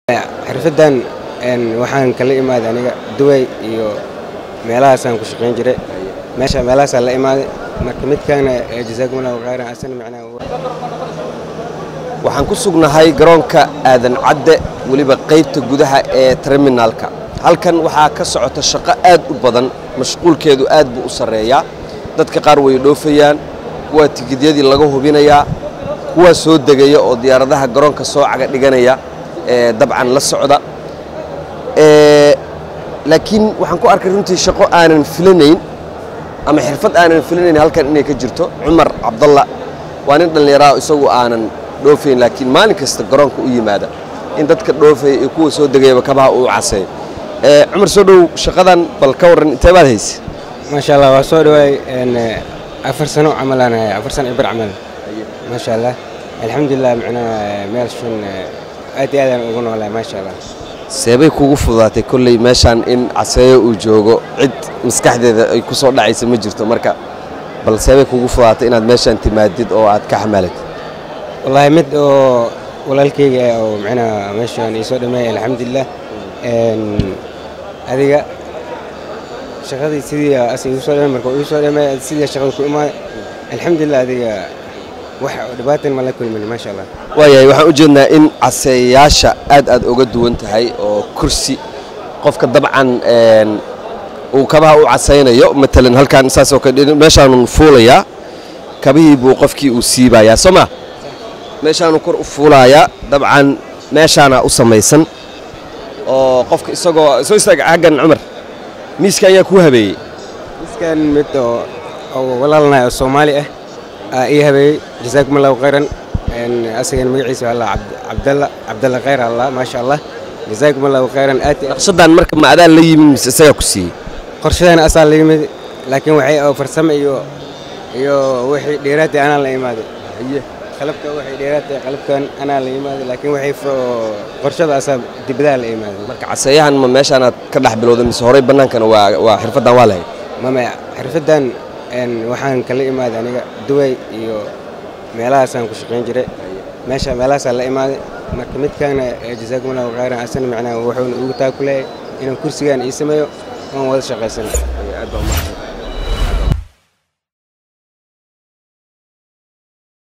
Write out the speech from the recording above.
xirfaddan waxaan kala imaaday aniga duway iyo meelahaasaan ku shaqayn jiray meesha meelahaasaa la imaaday marka midkaana jasaakumullahu khayran asana macnaha waxaan ku sugnahay garoonka aadan cadde weliba qaybta gudaha ee terminaalka halkan waxaa ka socota shaqo aad u badan mashquulkeedu aad buu u sarreeyaa dadka qaar way dhoofayaan kuwaa tigidyadii laga hubinayaa kuwaa soo degaya oo diyaaradaha garoonka soo caga dhiganaya ee dabcan la socda laakiin waxaan ku arkay runtii shaqo aanan filanayn ama xirfad aanan filanayn halkan inay ka jirto cumar cabdalla waa nin dhallinyaraha isagu aanan dhoofayn laakiin maalin kasta garoonka u yimaada in dadka dhoofaya iyo kuwa soo degayaba kabaha uu caseeyo cumar soo dhow shaqadan bal ka warran intee baad hayse maasha allah waa soo dhawaay afar sano camalaan afar sano ibar camal maasha allah alxamdulilah macnaha meelshan aad iyo aadaan ugu noolahay maasha allah seebay kugu fududaatay kolley meeshaan in caseeyo uu joogo cid maskaxdeeda ay ku soo dhacaysa ma jirto marka bal seebay kugu fududaatay inaad meeshaan timaadid oo aad ka xamaalatid wallaahi mid oo walaalkayga ah oo macnaha meeshaan ii soo dhameeyay alxamdulilah adiga shaqadii sidii as igu soo dhameey marka uu soo dhameey sidii shaqada ku imaaday alxamdulilah adiga wax dhibaatan ma la kulmin maasha allah waayahay waxaan u jeednaa in caseeyaasha aad aad uga duwan tahay oo kursi qofka dabcan uu kabaha u casaynayo matalan halkaan saasoo kale meeshaanun fuulayaa kabihii buu qofkii uu siibayaa soo ma meeshaanuu kor u fuulayaa dabcan meeshaana u samaysan oo qofka isagoo soo istaaga xaggan cumar miiska ayaa kuu habeeyey miskan mid oo oo walaalnahay oo soomaali ah aa ii habeeyey jasaakum allahu khayran asagana magaciisa alla cabdalla cabdalla khayr allah maasha allah jasaakum allahu khayran aad naqshadan marka ma adaan la yimid mise isagaa ku siiyey qorshadana asaa la yimid laakiin waxay oo farsamo iyo iyo wixii dheeraatay anaa la imaaday qalabka waxay dheeraatay qalabkan anaa la imaaday laakiin waxay qorshada asaa dibadaha la imaaday marka caseeyahan ma meeshaanaad ka dhex bilowday mise horey bannaankana waa waa xirfaddan waa lahayd mama xirfaddan waxaan kala imaaday aniga duway iyo meelahaasaan ku shaqayn jiray meesha meelahaasaa la imaaday marka midkaana jasaakumullahu khayran asana macnaha wuxuuna ugu taa ku leeyahay inaan kursigaan ii sameeyo oon wada shaqaysano